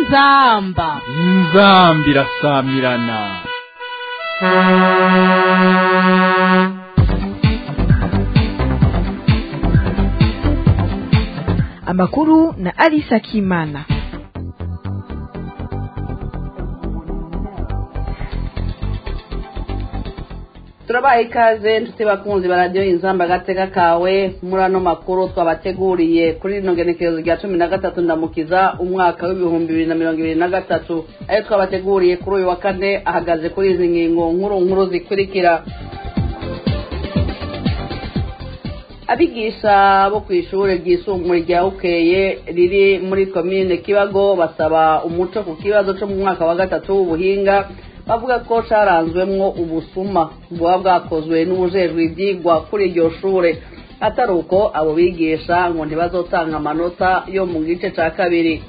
inzamba inzambi irasamirana amakuru na Alisa Kimana. turabaha ikaze nshuti bakunzi ba radiyo inzamba agateka kawe muri ano makuru twabateguriye kuri rino genekerezo rya cumi na gatatu ndamukiza umwaka w'ibihumbi bibiri na mirongo ibiri na gatatu ayo twabateguriye kuri uyu wa kane ahagaze kuri izi ngingo nkuru nkuru zikurikira abigisha bo ku ishuri ryisumbuye rya ukeye riri muri komine kibago basaba umuco ku kibazo cyo mu mwaka wa gatatu w'ubuhinga bavuga ko caranzwemwo ubusuma buba bwakozwe n'ubujejwe ivyigwa kuri iryo shure atari uko abo bigisha ngo ntibazotanga amanota yo mu gice ca kabiri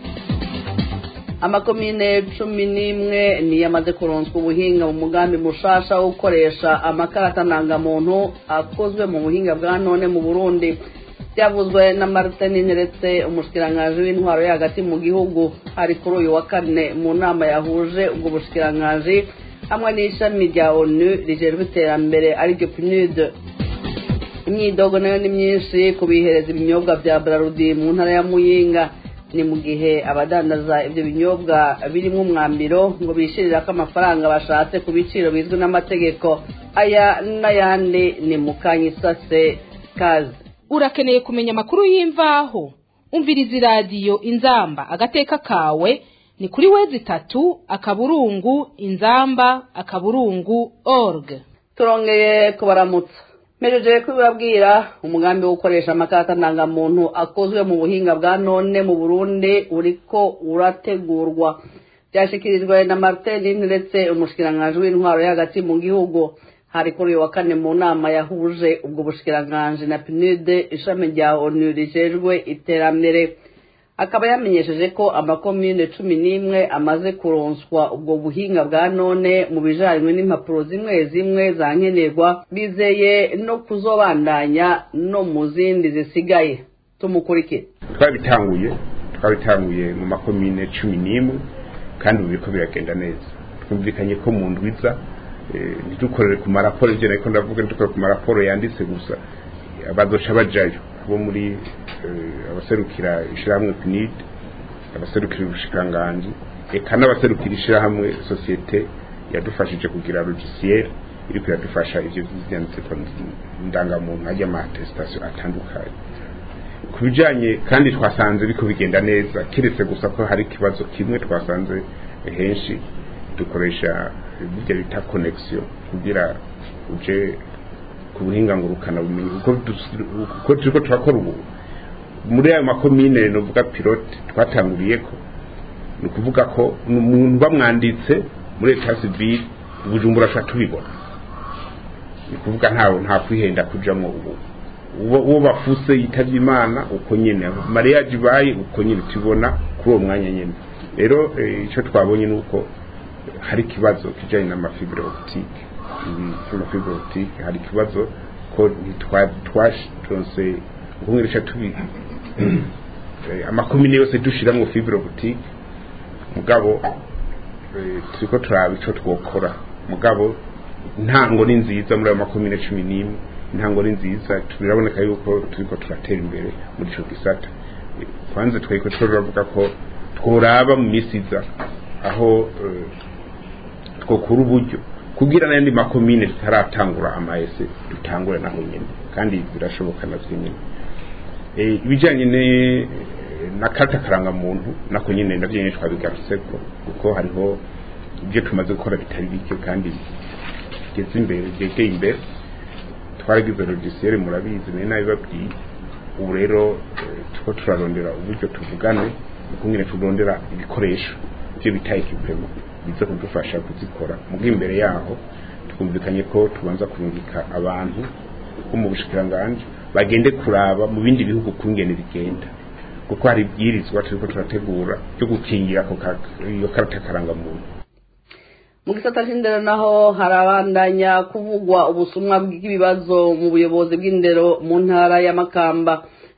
amakomine cumi n'imwe niyo amaze kuronswa ubuhinga mu mugambi mushasha wo gukoresha amakarata ndangamuntu akozwe mu buhinga bwa none mu burundi byavuzwe na martin neretse umushikiranganji w'intwaro yo hagati mu gihugu hari kuri uyu wa kane mu nama yahuje ubwo bushikiranganji hamwe n'ishami rya onu rijejwe iterambere ariryo pnud imyidogo nayo ni myinshi ku bihereza ibinyobwa bya brarudi mu ntara ya muyinga ni mu gihe abadandaza ibyo binyobwa birimo umwambiro ngo bishirirako amafaranga bashatse ku biciro bizwi n'amategeko aya n'ayandi ni mu kanyisase kazi urakeneye kumenya amakuru y'imvaho umviriza iradiyo inzamba agateka kawe ni kuri wezi itatu akaburungu inzamba akaburungu org turongeye kubaramutsa mpejeje kubibabwira umugambi wo gukoresha amakarita ndangamuntu akozwe mu buhinga bwa none mu burundi uriko urategurwa byashyikirijwe na martin ndetse umushikiranganji w'intwaro yo hagati mu gihugu hari kuri uyu wa kane mu nama yahuje ubwo bushikiranganji na pnud ishami rya onu rijejwe iterambere akaba yamenyesheje ko amakomine cumi n'imwe amaze kuronswa ubwo buhinga bwa none mu bijanywe n'impapuro zimwe zimwe za nkenerwa bizeye no kuzobandanya no mu zindi zisigaye tumukurikire twabitanguye twabitanguye mu makomine cumi n'imwe kandi ubu biriko biragenda neza twumvikanye ko mu ndwiza ntidukorere ku maraporo ibyo nariko ndavuga ntidukorere ku maraporo yanditse gusa bazoca bajayo bo muri abaserukira ishyirahamwe pinid abaserukira ubushikiranganji eka n'abaserukira ishyirahamwe sosiyete yadufashije kugira logiciel iriko iradufasha ivyo vyanditse ku ndangamuntu hajya amatesitasiyo atandukanye ku bijanye kandi twasanze biko bigenda neza kiretse gusa ko hari ikibazo kimwe twasanze henshi dukoresha ibyo bita connexion kugira uje ku buhinga ngurukana bumenyi uko turiko turakora ubu muri ayo makomine novuga pilote twatanguriyeko ni ukuvuga ko umuntu bamwanditse muri leta civile ubujumbura ashobora tubibona ni ukuvuga ntawe nta kwihenda kujamwo ubu uwo bafuse yitavye imana uko nyene mariage ibaye uko nyene tubona kuri uwo mwanya nyene rero ico twabonye ni uko hari ikibazo kijanye n'amafibre optique amafibre optique hari ikibazo ko ntitwatonse nkumwirisha tubi amakomine yose dushiramwo fibre optique mugabo turiko turaba ico twokora mugabo intango ni nziza muri ayo makomine cumi n'imwe intango ni nziza biraboneka yuko turiko turatera imbere muri ico gisata kwanze twariko turavuga ko tworaba mu misi iza aho twokura uburyo kugira n'ayandi makomine tutaratangura amaese dutangure naho nyene kandi birashoboka navyo nyene ibijanye na karita karangamuntu nako nyene navyo nyene twabigarutseko kuko hariho ibyo tumaze gukora bitari bike kandi bigeze imbere byegeye imbere twaragize logiciel murabizi nari nabibabwiye ubu rero turiko turarondera uburyo tuvugane ukungene turondera ibikoresho ibyo bita equipment biza kudufasha kuzikora mugo imbere yaho twumvikanye ko tubanza kurungika abantu bo mu bushikiranganji bagende kuraba mu bindi bihugu kungene bigenda kuko hari ibwirizwa turiko turategura byo gukingira iyo karata karangamuntu mu gisata c'indero naho harabandanya kuvugwa ubusumwa bw'ibibazo mu buyobozi bw'indero mu ntara ya makamba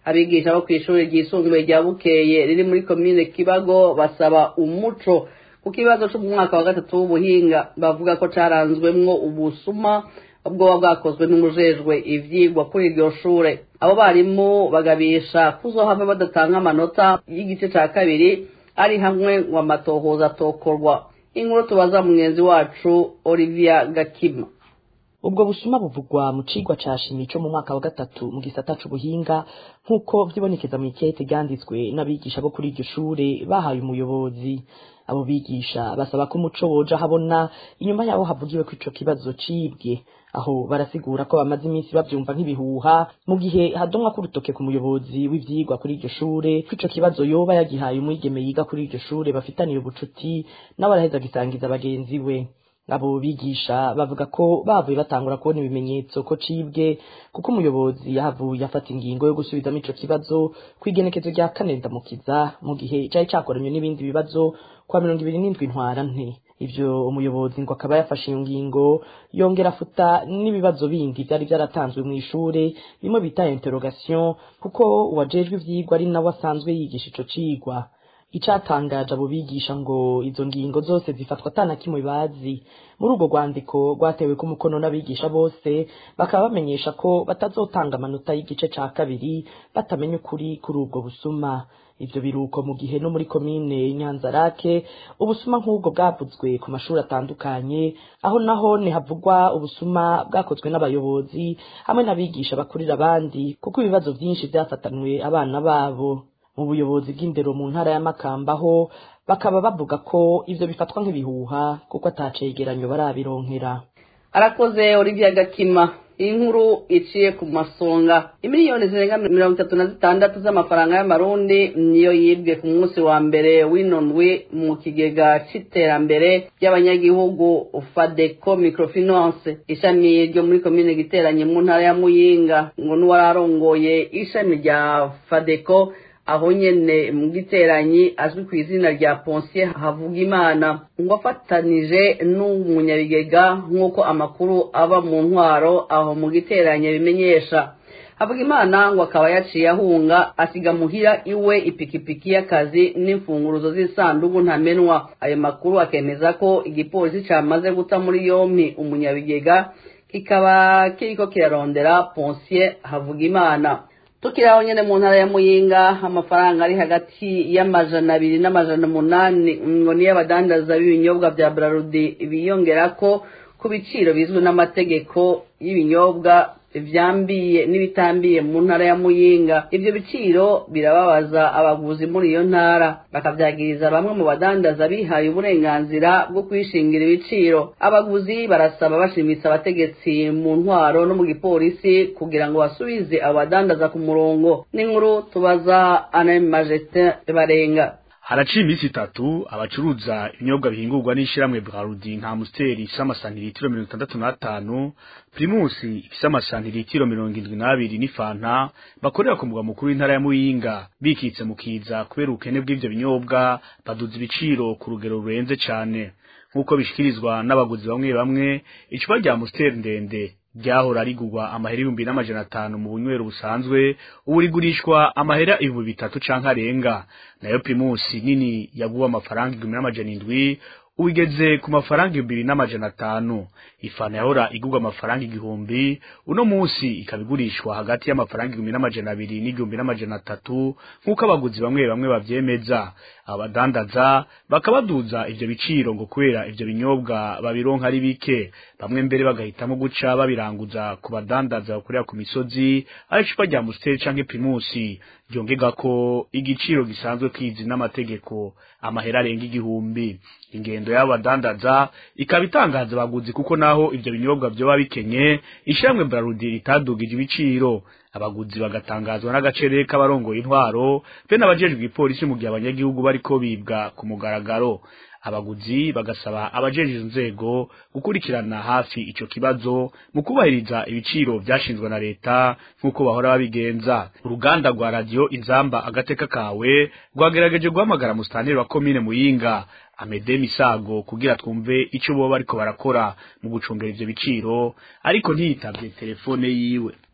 abigisha bo kw'ishuri ryisumbuye rya bukeye riri muri komine kibago basaba umuco ku kibazo cyo mu mwaka wa gatatu w'ubuhinga bavuga ko caranzwemwo ubusuma bwoba bwakozwe n'umujejwe ivyigwa kuri iryo shure abo barimu bagabisha kuzohava badatanga amanota y'igice ca kabiri ari hamwe ngo amatohoza atokorwa inkuru tubaza mugenzi wacu olivia gakima ubwo busuma buvugwa mu cigwa ca shimi co mu mwaka wa gatatu mu gisata c'ubuhinga nk'uko vyibonekeza mu ikete ryanditswe n'abigisha bo kuri iryo shure bahaye umuyobozi abo bigisha basaba ko umuco woja habona inyuma yaho havugiwe ko ico kibazo cibwe aho barasigura ko bamaze iminsi bavyumva nk'ibihuha mu gihe hadomwa k'urutoke ku muyobozi w'ivyigwa kuri iryo shure ko ico kibazo yoba yagihaye umwigeme yiga kuri iryo shure bafitaniye ubucuti nawe araheza agisangiza bagenzi we abo bigisha bavuga ko bavuye batangura kubona ibimenyetso ko cibwe kuko umuyobozi yahavuye afata ingingo yo gusubizamo ico kibazo kw'igenekezo rya kane ndamukiza mu gihe cari cakoranywe n'ibindi bibazo kwa mirongo ibiri n'indwi ntwara nte ivyo umuyobozi ngo akaba yafashe iyo ngingo yongera afuta n'ibibazo bindi vyari vyaratanzwe mw'ishure bimwe bita interrogation kuko uwajejwe ivyigwa ari nawe asanzwe yigisha ico cigwa icatangaje abo bigisha ngo izo ngingo zose zifatwa atana kimwe bazi muri urwo rwandiko rwatewe ku mukono n'abigisha bose bakaba bamenyesha ko batazotanga amanota y'igice ca kabiri batamenya ukuri kuri ubwo busuma ivyo biruko mu gihe no muri komine nyanzarake ubusuma nk'ubwo bwavuzwe ku mashuri atandukanye aho naho havugwa ubusuma bwakozwe n'abayobozi hamwe n'abigisha bakurira abandi kuko ibibazo vyinshi vyafatanwe abana babo mu buyobozi bw'indero mu ntara ya Makamba ho bakaba bavuga ko ivyo bifatwa nk'ibihuha kuko atacegeranyo barabironkera arakoze Olivia Gakima inkuru iciye ku masonga imiliyoni zirenga mirongo itatu na zitandatu z'amafaranga y'amarundi niyo yibwe ku munsi wa mbere w'inondwi mu kigega c'iterambere ry'abanyagihugu fadeco microfinance ishami ryo muri komine giteranye mu ntara ya muyinga ngo n'uwararongoye ishami rya fadeco aho nyene mu giteranyi azwi ku izina rya Ponsier Havugimana ngo afatanije n'umunyabigega nk'uko amakuru aba mu ntwaro aho mu giteranye bimenyesha Havugimana ngo akaba yaciye ahunga asiga muhira iwe ipikipiki y'akazi n'imfunguruzo z'isanduku ntamenwa ayo makuru akemeza ko igipolisi camaze guta muri yompi umunyabigega kikaba kiriko kirarondera Ponsier Havugimana tukiraho nyene mu ntara ya muyinga amafaranga ari hagati y'amajana abiri n'amajana umunani ngo niyo abadandaza b'ibinyobwa vya brarudi biyongerako ku biciro bizwi n'amategeko y'ibinyobwa vyambiye n'ibitambiye mu ntara ya muyinga ivyo biciro birababaza abaguzi muri iyo ntara bakavyagiriza bamwe mu badandaza bihaye uburenganzira bwo kwishingira ibiciro abaguzi barasaba bashimitse abategetsi mu ntwaro no mu gipolisi kugira ngo basubize abo badandaza ku murongo n'inkuru tubaza ane majestin barenga haraciye iminsi itatu abacuruza ibinyobwa bihingurwa n'ishyirahamwe Brarudi nka Amstel ifise amasantiritiro mirongo itandatu n'atanu Primus ifise amasantiritiro mirongo indwi n'abiri n'ifanta bakorera ku mugwa mukuru w'intara ya Muyinga bikitse mu kiza kubera ubukene bw'ivyo binyobwa baduza ibiciro ku rugero rurenze cane nk'uko bishikirizwa n'abaguzi bamwe bamwe icupa rya Amstel ndende ryahora rigurwa amahera ibihumbi n'amajana atanu mu bunywero busanzwe ubu rigurishwa amahera ibihumbi bitatu canke arenga nayo primusi nini yaguwe amafaranga igihumbi n'amajana indwi ubu igeze ku mafaranga ibihumbi bibiri n'amajana atanu ifana yahora igurwa amafaranga igihumbi uno munsi ikaba igurishwa hagati y'amafaranga igihumbi n'amajana abiri n'igihumbi n'amajana atatu nk'uko abaguzi bamwe bamwe bavyemeza abadandaza bakabaduza ivyo biciro ngo kubera ivyo binyobwa babironka ari bike bamwe mbere bagahitamo guca babiranguza ku badandaza bakorera ku misozi ari icupa rya Amstel canke Primusi ryongega ko igiciro gisanzwe kizi n'amategeko amahera arenga igihumbi ingendo y'abadandaza ikaba itangaza abaguzi kuko naho ivyo binyobwa vyoba bikenye ishyirahamwe Brarudi ritadugije ibiciro abaguzi bagatangazwa n'agacere k'abarongoye intwaro be n'abajejwe ipolisi mu gihe abanyagihugu bariko bibwa ku mugaragaro abaguzi bagasaba abajeje inzego gukurikirana hafi ico kibazo mu kubahiriza ibiciro vyashinzwe na leta nk'uko bahora babigenza uruganda rwa radio inzamba agateka kawe rwagerageje guhamagara musitanteri wa komine muyinga amede misago kugira twumve ico boba bariko barakora mu gucungera ivyo biciro ariko ntiyitavye telefone yiwe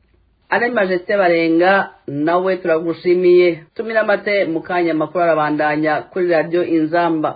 ari majeste barenga nawe turagushimiye tumira amate mu kanya amakuru arabandanya kuri radiyo inzamba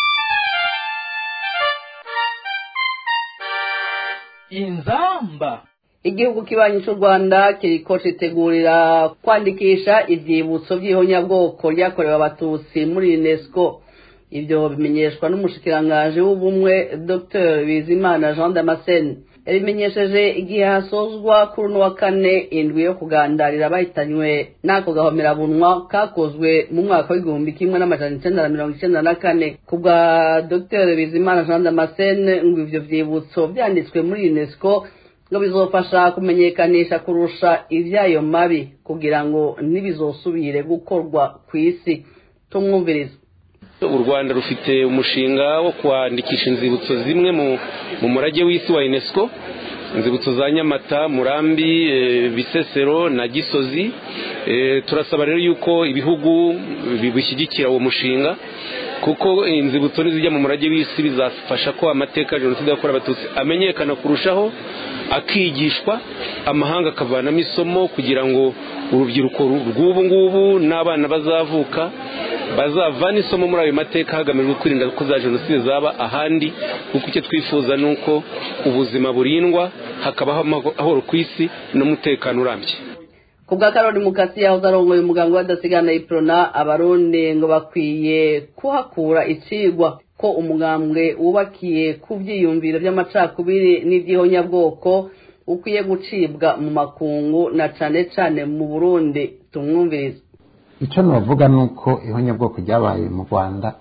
inzamba igihugu kibanyi cy'u rwanda kiriko citegurira kwandikisha ivyibutso vy'ihonyabwoko ryakorewe abatutsi muri unesco ivyo bimenyeshwa n'umushikirangaje w'ubumwe dr bizimana jean damascene yabimenyesheje igihe hasozwa kuri uno wa kane indwi yo kugandarira abahitanywe n'ako gahomerabunwa kakozwe mu mwaka w'igihumbi kimwe n'amajana icenda na mirongo icenda na kane ku bwa dr bizimana jean damascene ngo ivyo vyibutso vyanditswe muri unesco ngo bizofasha kumenyekanisha kurusha ivy'ayo mabi kugira ngo ntibizosubire gukorwa ku isi tumwumviriza u rwanda rufite umushinga wo kwandikisha inzibutso zimwe mu murage w'isi wa unesco inzibutso za nyamata murambi bisesero na gisozi turasaba rero yuko ibihugu bishyigikira uwo mushinga kuko inzibutso nizijya mu murage w'isi bizafasha ko amateka ya jenoside yakorewe abatutsi amenyekana kurushaho akigishwa amahanga akavanamo isomo kugira ngo urubyiruko rw'ubu ngubu n'abana bazavuka bazavana isomo muri ayo mateka hagamijwe kwirinda ko za jenoside zaba ahandi kuko icyo twifuza ni uko ubuzima burindwa hakabaho amahoro ku isi n'umutekano urambye ku bwa karori mukasi yahoze arongoye umuganga w'adasigana iprona abarundi ngo bakwiye kuhakura icigwa ko umugambwe wubakiye ku byiyumviro by'amacakubiri n'iby'ihonyabwoko ukwiye gucibwa mu makungu na cane cane mu burundi tumwumviriza icyo navuga ni uko ihonyabwoko ryabaye mu rwanda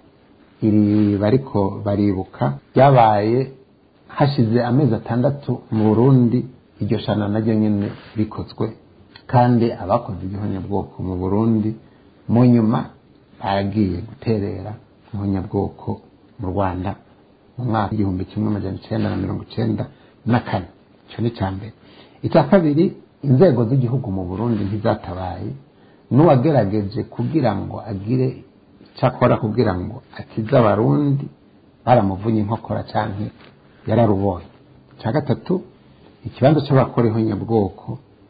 iri bariko baribuka ryabaye hashize amezi atandatu mu burundi iryo shana naryo nyine rikozwe kandi abakoze igihonyabwoko mu burundi mu nyuma baragiye guterera ihonyabwoko mu rwanda mu mwaka w'igihumbi kimwe amajana icyenda na mirongo icyenda na kane icyo ni icya mbere icya kabiri inzego z'igihugu mu burundi ntizatabaye n'uwagerageje kugira ngo agire icyo akora kugira ngo akize abarundi baramuvunye inkokora cyangwa yararubonye icya gatatu ikibanza cy'abakora ihonyabwoko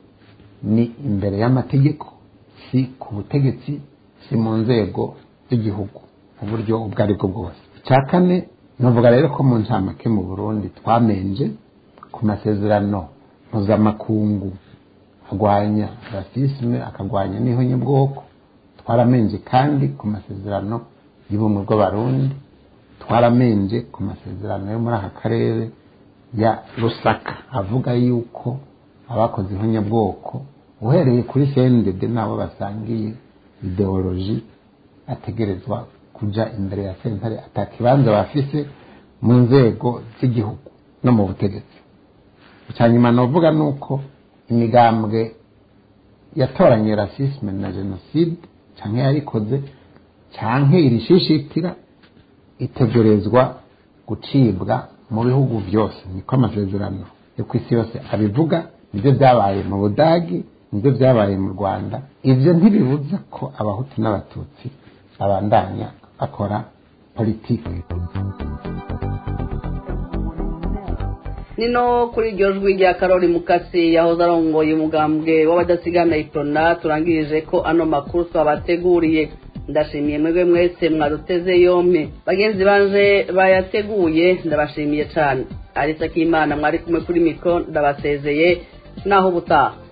ni imbere y'amategeko si ku butegetsi si mu nzego z'igihugu mu buryo ubwo ari bwo bwose icya kane navuga rero ko mu ncamake mu burundi twamenje ku masezerano mpuzamakungu arwanya rasisme akagwanya n'ihonyabwoko twaramenje kandi ku masezerano y'ubumwe bw'abarundi twaramenje ku masezerano yo muri aka karere ya rusaka avuga yuko abakoze ihonyabwoko uhereye kuri cndd n'abo basangiye ideoloji ategerezwa kuja imbere ya sentare atakibanza bafise mu nzego z'igihugu no mu butegetsi icya nyuma navuga ni uko imigambwe yatoranye rasisme na jenoside cyangwa yarikoze cyangwa irishishitira itegerezwa gucibwa mu bihugu byose niko amasezerano yo ku isi yose abivuga nibyo byabaye mu budagi nibyo byabaye mu rwanda ibyo ntibibuza ko abahutu n'abatutsi babandanya bakora politiki nino kuri iryo jwi rya karori mukasi yahoze arongoye umugambwe w'abadasigana iprona turangirije ko ano makuru twabateguriye ndashimiye mwebwe mwese mwaduteze yompi bagenzi banje bayateguye ndabashimiye cyane arisa k'imana mwari kumwe kuri mikoro ndabasezeye naho ubutaha